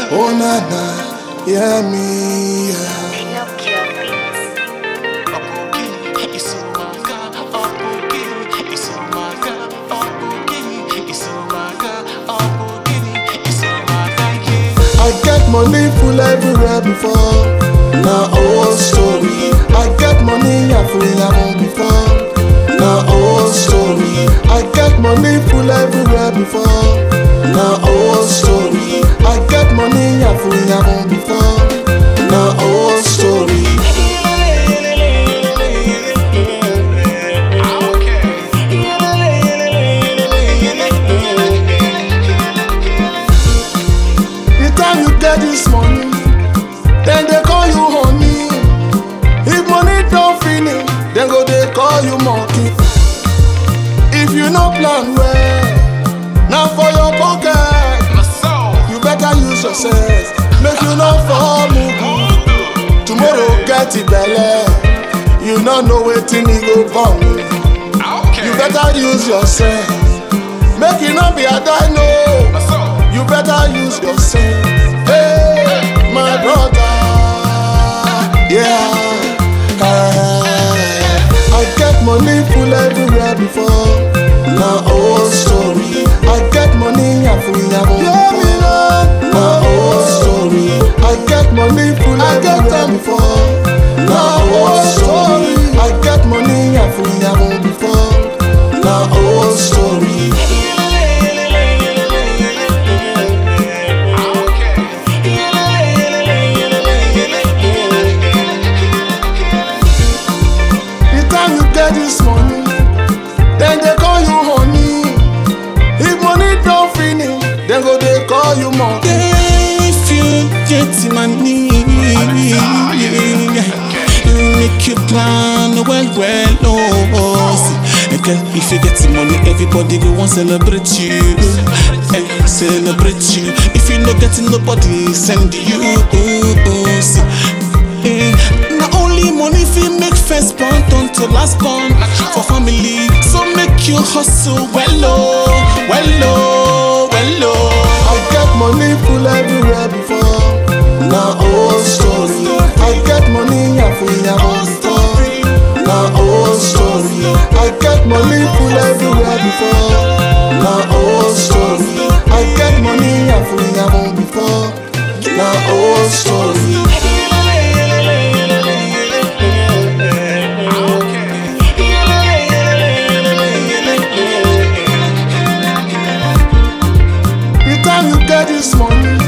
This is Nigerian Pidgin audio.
Oh na na, hear me, yeah. Pinocchio Beats. I get money full everywhere before. Na old story. I get money I free am before. Na old story. I get money full everywhere before. Na old story. I get money I free am before. Na old story. The time you get this money, then they call you honey. If money don't finish, then go they call you monkey. If you no plan well, now for your pocket, you better use your sense. Make you not fall mugu. Tomorrow get it belle, you no know wetin e go born. You better use your sense. Make you not be a dino. You better use your sense. Hey, my brother. Yeah. Hey. I get money full everywhere before. Na old story. I get money I free am before. Na old story. I get money full everywhere before. Na old story. I get money I free am before. Na old story. The time you get this money, then they call you honey. If money don't finish, then go they call you monkey. If you get money, make you plan well, well, oh. see. And girl, if you get money, everybody go want celebrate you, eh, celebrate you. If you not getting nobody, send you. Oh, see. Eh, not only money fi make first born turn to last born for family, so make you hustle well, oh, well, oh, well, oh. I get money full everywhere before. Na old story. I get money I free am before. Na old story. I get money full everywhere before. Na old story. I get money I free am before. Na old story. The time you get this money,